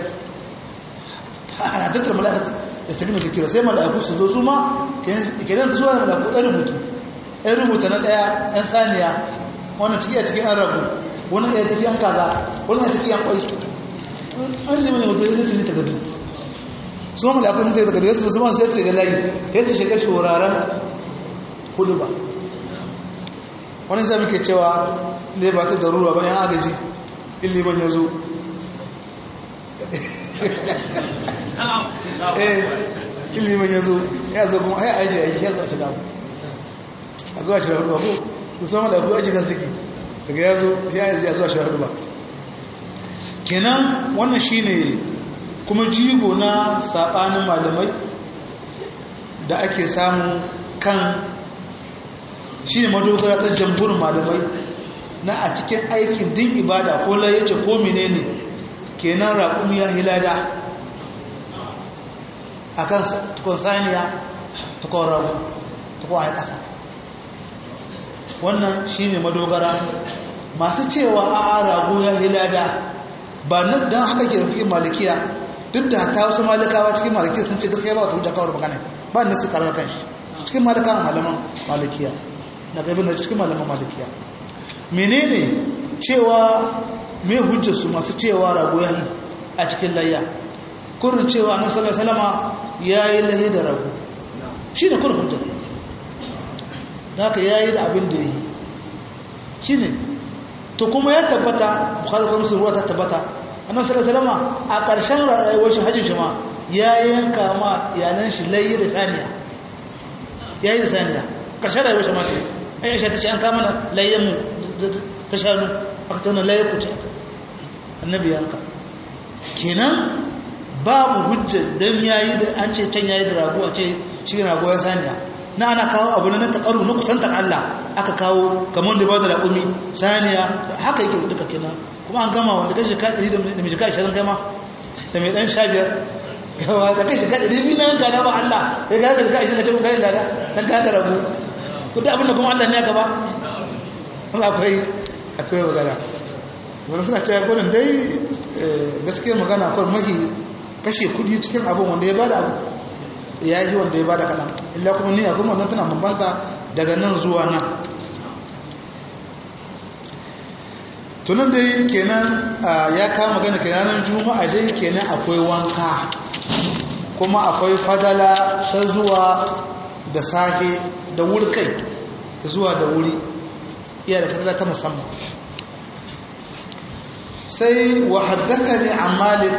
a tattar mala'ika da su tafi kira sai mala'iku su zo su ma kenan su zuwa mala'iku ɗan rubutu ɗan rubuta na ɗaya ɗan saniya wannan ciki a cikin an rabu wani ɗaya ciki an kaza wani a ciki an kwai an liman ya mutu zai ce ta gado su mamala akwai sai daga yasu musamman sai ce ga layi ya ta shiga shuraren hudu ba wani sai muke cewa ne ba ta daruwa ba yan agaji iliman ya zo eh iliman ya zo ya zo kuma ai aji aiki ya zo shiga a zuwa shiga hudu ba ko musamman da akwai ajiyar suke daga ya zo ya zuwa shiga hudu ba kenan wannan shine kuma jigo na saɓanin malamai da ake samu kan shi ne madogara ta jamburin malamai na a cikin aikin din ibada ko layace ko menene kenan raƙum ya hilada a kan tukun saniya tukun ragu tukun a ƙasa wannan shi ne madogara masu cewa a ragu ya hilada ba don haka ke fi malikiya duk da ta wasu malikawa cikin maliki sun ce gaskiya ba wata hujja kawar magana ba da su karar kanshi cikin malikawa malaman malikiya na gaibin da cikin malaman malikiya menene cewa mai hujjarsu masu cewa rago ya yi a cikin layya kurin cewa annabi sallallahu alaihi wasallam ya yi lahi da rago shi ne kurin hujjar da haka ya yi da abin da ya yi shi ne to kuma ya tabbata bukhari kuma sun ruwa ta tabbata annabi sallallahu alaihi wasallam a ƙarshen rayuwar shi hajjin shi ma ya yanka ma iyalan shi layi da saniya ya yi da saniya ƙarshen rayuwar shi ma ce aisha ta ce an kama na layyan mu ta shanu aka tauna layar ku ce annabi yanka kenan babu hujja don yayi da an ce can yayi da rago a ce shi rago ya saniya na ana kawo abu na taƙaru na kusantar Allah aka kawo kamar da ba da raƙumi saniya haka yake duka kenan kuma an gama wanda kai shika ɗari da mai shika ashirin gama da mai ɗan sha biyar yawa da kai shika ɗari biyu na yanka na ba Allah ya ga shika ashirin ka ce kuma kayan gada don ka rago ko da abin da kuma Allah ne ya gaba Allah akwai akwai magana wani suna cewa gudun dai gaskiya magana kawai mahi kashe kudi cikin abin wanda ya bada abu ya yi wanda ya bada kaɗan illa kuma ni a kuma wannan tana bambanta daga nan zuwa nan tunan dai kenan ya kama magana kenan juma'a dai kenan akwai wanka kuma akwai fadala ta zuwa da sahe da wuri kai zuwa da wuri iya da fadala ta musamman sai wa haddaka ne a malik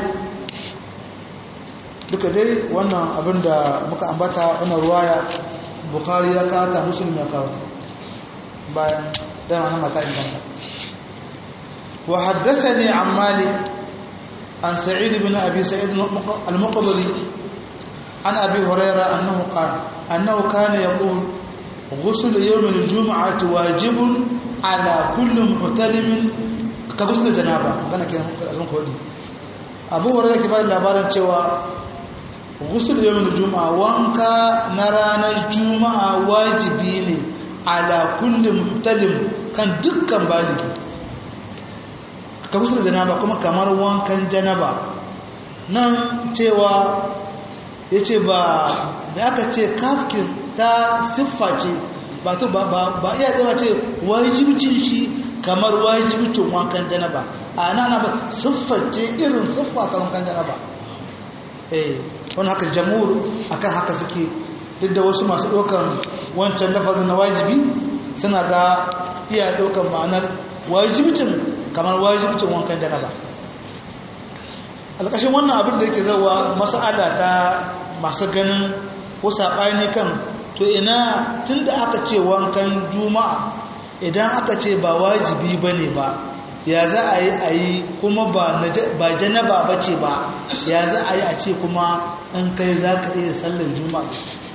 duka dai wannan abin da muka ambata wannan ruwaya bukari ya kata musulmi ya kawata bayan dama na mata inganta wa haddaka ne a malik an sa'id bin abi sa'id al-muqdari an abi huraira annahu qala annahu kana yaqul غسل يوم الجمعة واجب على كل محتلم كغسل جنابة magana kenan azun kodi Abu Hurairah ke bada labarin cewa ghusl yawm al-jum'a wanka na ranar juma'a wajibi ne ala kulli muhtalim kan dukkan baligi ka ghusl janaba kuma kamar wankan janaba nan cewa yace ba da aka ce kafkin ta siffa ce ba to ba iya zama ce wajibcin shi kamar wajibcin wankan janaba a nana ba siffa ce irin siffa ta wankan janaba eh wani haka jamur akan haka suke duk da wasu masu ɗaukan wancan lafazin na wajibi suna ga iya ɗaukan ma'anar wajibcin kamar wajibcin wankan janaba alƙashin wannan abin da yake zawa masa'ala ta masu ganin ko saɓani kan to ina tun da aka ce wankan juma'a idan aka ce ba wajibi ba ne ba ya za a yi a yi kuma ba janaba ba ce ba ya za a yi a ce kuma in kai za ka iya sallar juma'a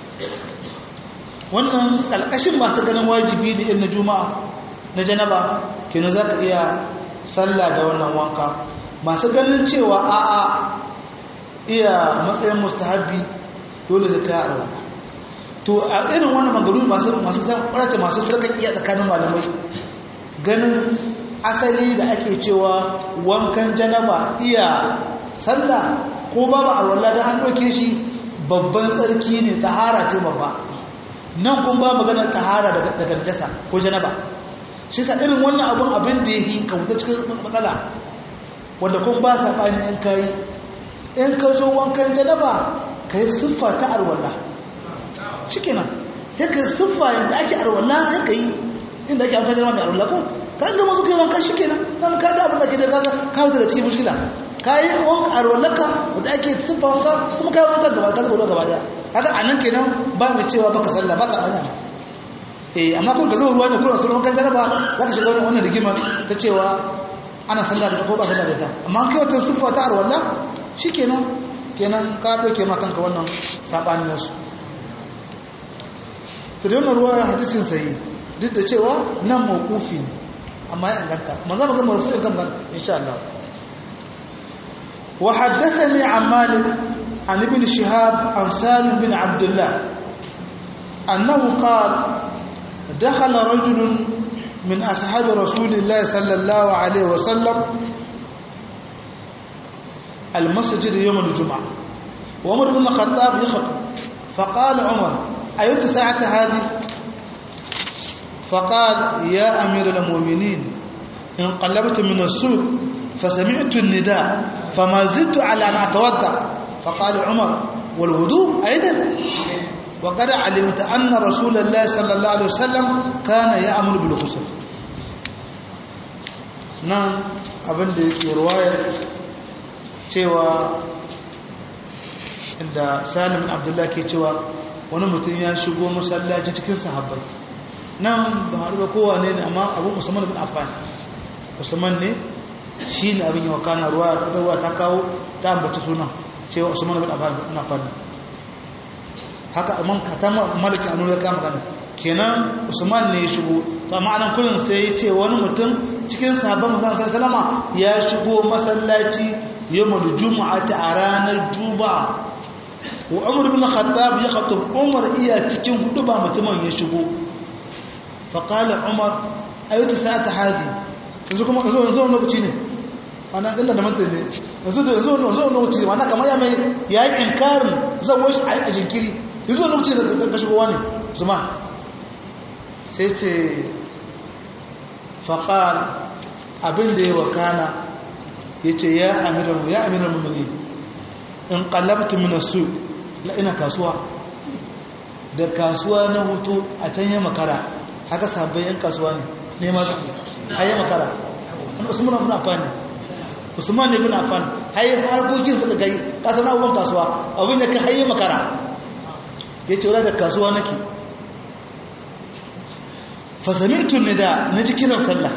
wannan alƙashin masu ganin wajibi ne irin na juma'a na janaba kina za ka iya sallah da wannan wanka masu ganin cewa a'a iya matsayin mustahabi dole zai kai arwa to a irin wannan magaru masu masu zan kwarace masu firkan iya tsakanin malamai ganin asali da ake cewa wankan janaba iya sallah ko babu alwala da an doke shi babban tsarki ne tahara ce babba nan kun ba maganar tahara daga daga najasa ko janaba shi sa irin wannan abun abin da yake kauta cikin matsala wanda kun ba sabani in kai in ka zo wankan janaba kai siffa ta alwala shikenan sai ka siffa yadda ake arwala sai ka yi inda ake amfani da arwala ko ka ga mazu kai wanka shikenan dan ka da abin da ke da kaga ka da cikin mushkila ka yi wanka arwalaka wanda ake siffa wanka kuma ka yi wanka gaba ka zuba gaba daya kaga anan kenan ba mu cewa baka sallah ba ka banya eh amma kun ka zuba ruwa ne kuma sunan wankan jaraba za ka shiga wannan rigima ta cewa ana sallah da ko ba sallah da ta amma kai wata siffa ta arwala shikenan kenan ka doke ma kanka wannan sabanin nasu to da wannan ruwa hadisin sahi duk da cewa nan mawqufi ne amma ya inganta amma za mu ga marfu'in kan gana insha Allah wa haddathani an malik an ibn shihab an salim bin abdullah annahu qala دخل رجل من أصحاب رسول الله صلى الله عليه وسلم المسجد يوم الجمعة وعمر بن الخطاب يخطب فقال عمر أيت ساعة هذه فقال يا أمير المؤمنين انقلبت من السوق فسمعت النداء فما زدت على أن أتودع فقال عمر والوضوء أيضا وقد علمت أن رسول الله صلى الله عليه وسلم كان يأمر بالغسل نعم abin da yake ruwaya cewa inda salim abdullah ke cewa wani mutum ya shigo masallaci cikin sahabbai nan ba har ba kowa ne amma abu usman bin affan usman ne shi ne abin yawa kana ruwa ruwa ta kawo ta ambaci suna cewa usman bin affan haka amman ta maliki anu ya kama gana kenan usman ne ya shigo to amma anan kullun sai ya ce wani mutum cikin sahabban manzon sallama ya shigo masallaci yawmul jumu'ati a ranar juma'a wa umar bin khattab ya khatub umar iya cikin hudu ba mutumin ya shigo fa qala umar ayyuta sa'ata hadi yanzu kuma yanzu yanzu lokaci ne ana inda da mantar ne yanzu da yanzu yanzu lokaci ne ana kamar ya mai ya yi inkarin zawo shi a jinkiri yanzu lokaci da ka shigowa ne zuma sai ce faƙal abin da ya wakana ya ce ya amiran ya amiran mummuni in ƙallabta minasu ina kasuwa da kasuwa na hutu a can yi makara haka sabbin yan kasuwa ne nema zafi a yi makara usman bin affan usman ne bin affan hayi harkokin suka gai kasar abubuwan kasuwa abin da ka hayi makara ya ce wadda da kasuwa nake fasami'tu nida na ji kiran sallah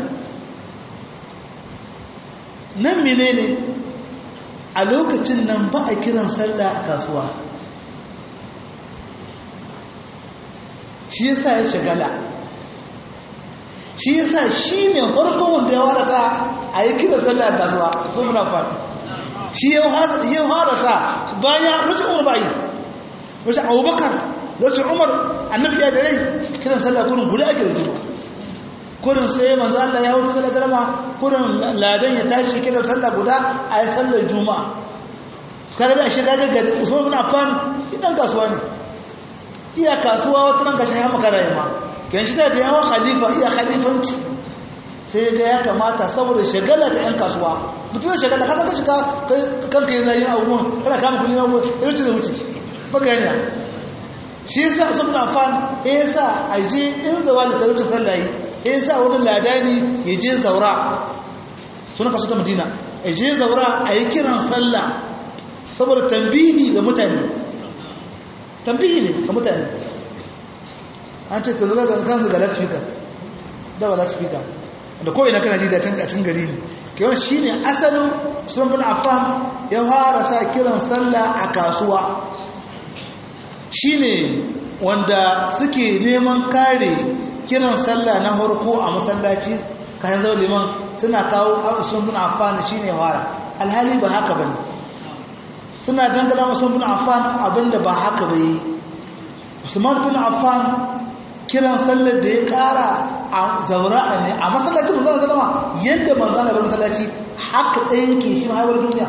nan menene a lokacin nan ba a kiran sallah a kasuwa shi yasa ya shagala shi yasa shi ne farko wanda ya warasa a yi kiran sallah a kasuwa sun muna faɗi shi ya warasa bayan lokacin umar ba yi lokacin abubakar lokacin umar annabi ya da rai kiran sallah kurin guda ake da juma kurin sai manzo Allah ya hutu sallah salama kurin ladan ya tashi kiran sallah guda a yi sallar juma'a kaga da shiga gaggare usman bin affan idan kasuwa ne iya kasuwa wata nan gashi ya makara yamma kan shi da yawa khalifa iya khalifanci sai ga ya kamata saboda shagala da yan kasuwa mutum da shagala ka zaka shiga kanka yin zayin abubuwan kana kama kuli na abubuwan irin ce da wuce baka yana shi yasa usman bin affan ya yasa a je in zawa da talaucin sallayi ya yasa wani ladani ya je zaura suna kasu ta madina ya je zaura a yi kiran sallah saboda tambihi ga mutane tambihi ne ga mutane an ce ta zaga kan zaga lasfika da ba lasfika da ko ina kana ji da can gacin gari ne kewan shi ne asalin sun bin affan ya fara sa kiran sallah a kasuwa shi ne wanda suke neman kare kiran sallah na harko a masallaci kayan zau liman suna kawo sun bin affan shi ne fara alhali ba haka ba ne suna dangana masu bin affan abinda ba haka ba yi usman bin affan kiran sallar da ya kara a zaura'a ne a masallacin manzana zalama yadda manzana bar masallaci haka ɗaya yake shi mahaifar duniya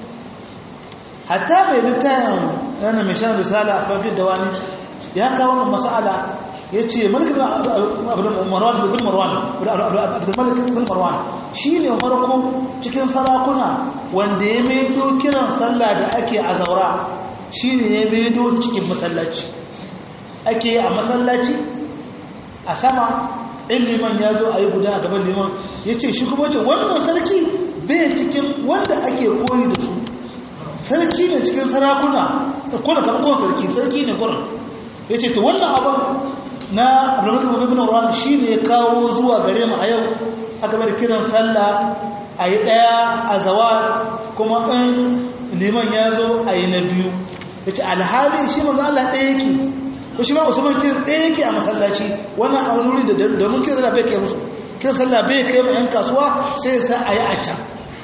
hatta mai littayin yana mai shan risala a fafiyar da wani ya kawo wannan masala ya ce malikin marwan bin marwan abdulmalik bin marwan shi ne farko cikin sarakuna wanda ya maido kiran sallah da ake a zaura shi ne ya maido cikin masallaci ake a masallaci a sama in liman ya zo a yi guda a gaban liman ya ce shi kuma ce wannan sarki bai cikin wanda ake koyi da su sarki ne cikin sarakuna kuna kamkon sarki sarki ne kurin ya ce ta wannan abin na abdullahi ibn Marwan shine ya kawo zuwa gare mu a yau aka bar kiran sallah ayi daya a zawar kuma in liman ya zo ayi na biyu yace alhali shi manzo Allah ɗaya yake ko shi ma Usman kin ɗaya yake a masallaci wannan a wuri da domin kiran sallah bai kai musu kiran sallah bai kai ma yan kasuwa sai sa ayi a can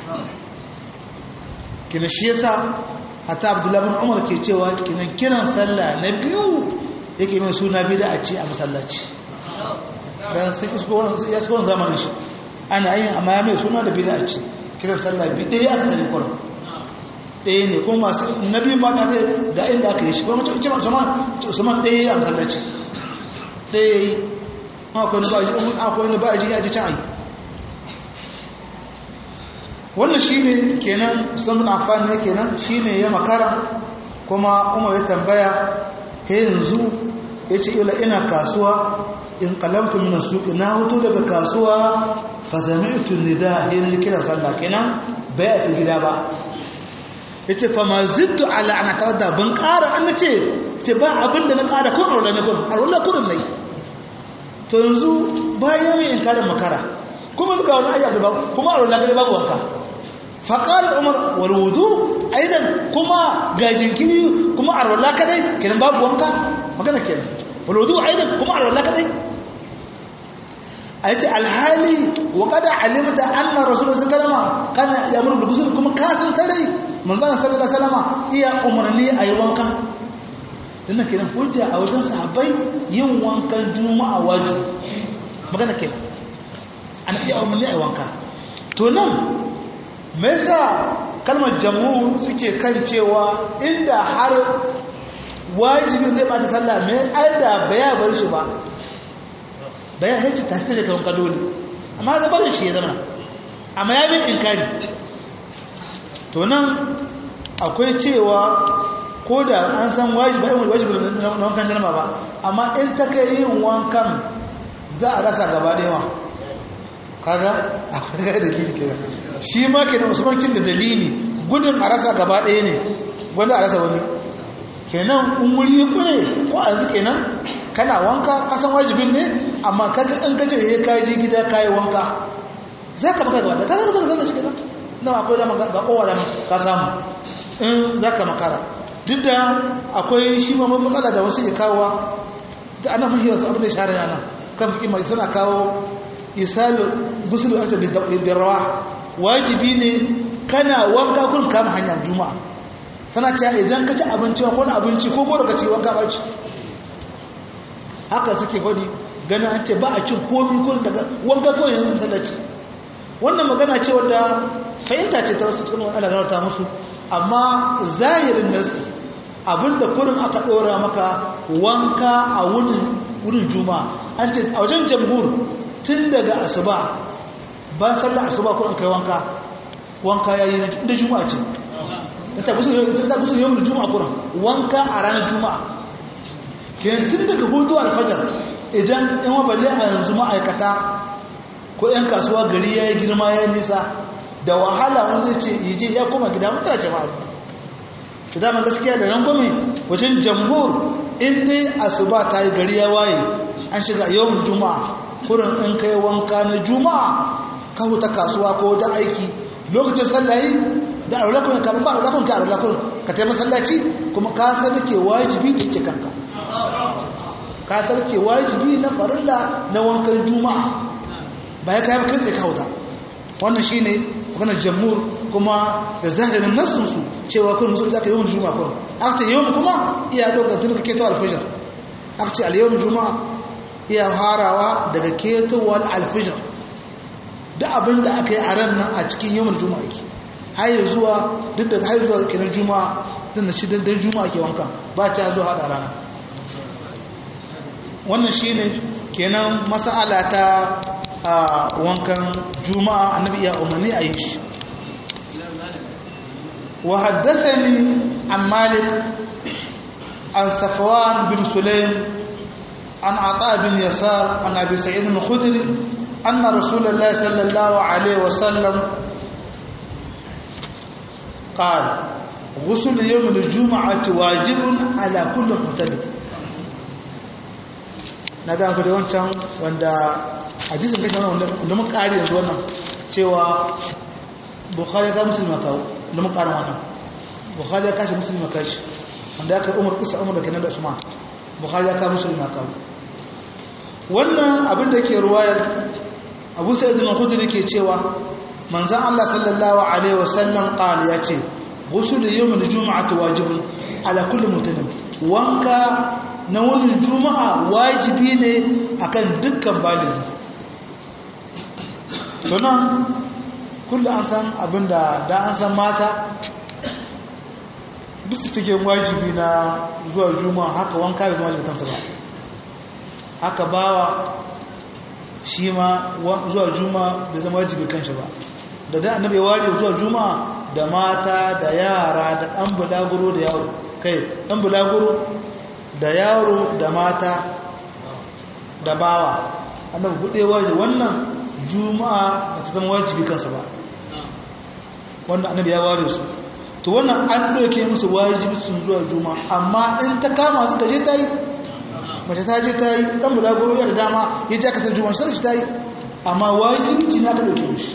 kina shi yasa hatta Abdullahi ibn Umar ke cewa kinan kiran sallah na biyu yake mai suna bida a ce a masallaci bayan sai ya tsohon zamanin shi ana yin amma ya mai suna da bida a ce kiran sallah bi ɗaya aka zari kwanan ɗaya ne kuma masu nabi ma na zai ga inda aka yi shi kuma ce usman usman ɗaya a masallaci ɗaya yi akwai na ba a ji ya ji can ayi wannan shine kenan usman affan ne kenan shine ya makara kuma umar ya tambaya he yanzu yace ila ina kasuwa in qalabtu min as-suq na huto daga kasuwa fa sami'tu nida yanzu kira sallah kenan bai a gida ba yace fa ma zidtu ala ana tawadda ban ƙara an nace ce ba abinda na ƙara kun aure ne kun aure kurun nayi to yanzu bayan mai inkarin makara kuma suka wani ayyar da kuma aure na babu wanka faƙar umar walwudu aidan kuma ga jinkiri kuma arwallah kadai kenan babu wanka magana kenan walwudu aidan kuma arwallah kadai a yace alhali wa kada alimta anna rasulullah sallallahu alaihi kana yamuru bil ghusl kuma kasan sarai manzon sallallahu alaihi wasallam iya umarni ayi wanka dinnan kenan hujja a wajen sahabbai yin wankan juma'a wajibi magana kenan an iya umarni ayi wanka to nan me yasa kalmar jamhur suke kan cewa inda har wajibi zai bata sallah me aida baya bar shi ba baya hace ta kaje kan kadoli amma ga barin shi ya zama amma ya bin inkari to nan akwai cewa ko da an san wajibi ba wajibi na wankan janaba ba amma in ta kai yin wankan za a rasa gaba da yawa kaga akwai ga dalili kenan shi ma kenan usman kin da dalili gudun a rasa gaba ɗaya ne wanda a rasa wani kenan in wuri kure ko a yanzu kenan kana wanka kasan wajibin ne amma kaga in kace he ka ji gida kai wanka za ka baka gaba da kaga zaka zaka shi kenan nan akwai da ga kowa da ka samu in zaka makara duk da akwai shi ma matsala da wasu ya kawo da ana mashi wasu abin da shahara yana kan fiƙi mai suna kawo isalu gusul ata bi rawa wajibi ne kana wanka kun kama hanyar juma'a sana cewa idan ka ci abinci ko na abinci ko gora ka ci wanka ba ci haka suke gwadi ganin an ce ba a cin komi ko daga wanka ko yanzu sallaci wannan magana ce wadda fahimta ce ta wasu cikin wani alagarta musu amma zahirin nasi abinda kurin aka ɗora maka wanka a wurin juma'a an ce a wajen jamhur tun daga asuba ba sallar asuba kurin kai wanka wanka yayi da juma'a ce ta gusu ta gusu yau da juma'a kurin wanka a ranar juma'a kenan tun daga hudu alfajar idan in wa balle a yanzu ma'aikata ko yan kasuwa gari yayi girma yayi nisa da wahala wani zai ce yaje ya koma gida mutane jama'a to dama gaskiya da rangwame wajen jamhur in dai asuba ta yi gari ya waye an shiga yawon juma'a kurin in kai wanka na juma'a ka huta kasuwa ko da aiki lokacin sallayi da aulakun ya kama ba aulakun ka aulakun ka taimaka masallaci kuma ka sarke wajibi da ke kanka ka sarke wajibi na farilla na wankan juma'a ba ya kayan kai ka huta wannan shi ne maganar jamhur kuma da zahirin nassinsu cewa kun musu za ka yawon juma'a kun aka ce yawon kuma iya ɗaukar tun ka keto alfijar aka ce al juma'a iya harawa daga ketowar alfijar da abin da aka yi a ran nan a cikin yawon juma'a ke hayar zuwa duk da hayar zuwa kenan juma'a din da shi dan juma'a ke wanka ba ta zuwa hada rana wannan shine kenan mas'ala ta wankan juma'a annabi ya umarni a yi shi wa haddathani an malik an safwan bin sulaim an ata bin yasar an abi sa'id al-khudri anna rasulullahi sallallahu alaihi wasallam قال غسل يوم الجمعة واجب على كل مختلف na ga ku da wancan wanda hadisin kai wanda mun kare yanzu wannan cewa bukhari ga musulma kawo da mun kare wannan bukhari ya kashi musulma kashi wanda ya kai umar kisa umar da kenan da usman bukhari ya kawo musulma kawo wannan abin da yake ruwayar abu sa'id al-khudri ke cewa manzan Allah sallallahu Alaihi wasallam ƙali ya ce gusu da yau mai juma'ata wajibin ala kulli mutanen wanka na wani juma'a wajibi ne akan dukkan baligi tunan kullum an san abinda da an san mata bisu cikin wajibi na zuwa juma'a haka wanka bai zama kansa ba haka bawa shi ma zuwa juma'a bai zama wajibi kanshi ba da da annabi ya ware zuwa juma'a da mata da yara da ɗan bulaguro da yaro kai ɗan bulaguro da yaro da mata da bawa annabi buɗe waje wannan juma'a ba ta zama wajibi kansa ba wannan annabi ya ware su to wannan an ɗauke musu wajibi sun zuwa juma'a amma in ta kama suka je ta yi mace ta je ta yi ɗan bulaguro ya da dama ya ji aka san juma'a sai shi ta yi amma wajibi na ka ɗauke mishi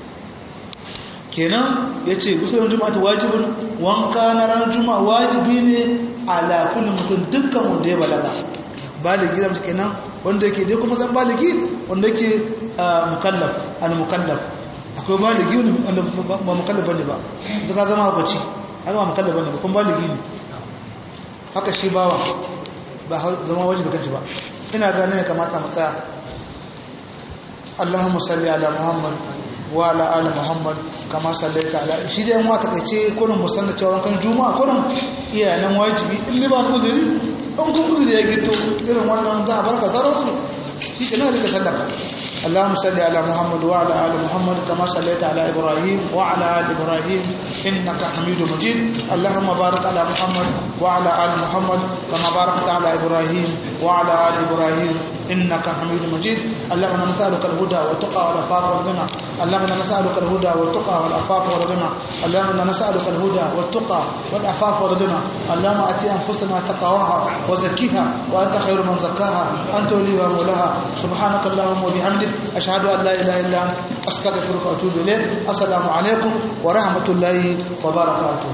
kenan ya ce gusurin juma'a ta wajibin wanka na ran juma'a wajibi ne ala kullum mutum dukkan wanda ya balaga baligi da kenan wanda yake dai kuma san baligi wanda yake mukallaf al mukallaf akwai baligi wanda ba mukallaf bane ba zaka gama hukunci haka ba mukallaf bane ba kuma baligi ne haka shi bawa ba zama wajibi kanci ba ina ga ne kamata mu tsaya Allahumma salli ala Muhammad wa ala ali Muhammad kama sallaita ala shi dai mu aka kace kurin musanna cewa kan juma'a kurin iya nan wajibi in ba ku uzuri in kun uzuri ya gito irin wannan za a barka sarautu shi ke nan rika sallaka اللهم صل على محمد وعلى ال محمد كما صليت على ابراهيم وعلى ال ابراهيم انك حميد مجيد اللهم بارك على محمد وعلى ال محمد كما باركت على ابراهيم وعلى ال ابراهيم انك حميد مجيد اللهم نسالك الهدى والتقى والعفاف والغنى اللهم نسالك الهدى والتقى والعفاف والغنى اللهم نسالك الهدى والتقى والعفاف والغنى اللهم اتي انفسنا تقواها وزكيها وانت خير من زكاها انت وليها مولاها سبحانك اللهم وبحمدك أشهد أن لا إله إلا أنت أستغفرك وأتوب إليك السلام عليكم ورحمة الله وبركاته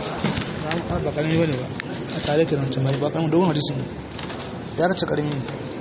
ba karami bane ba a tare ke nan tumari ba karamin dogon hadisi ne ya kace karami ne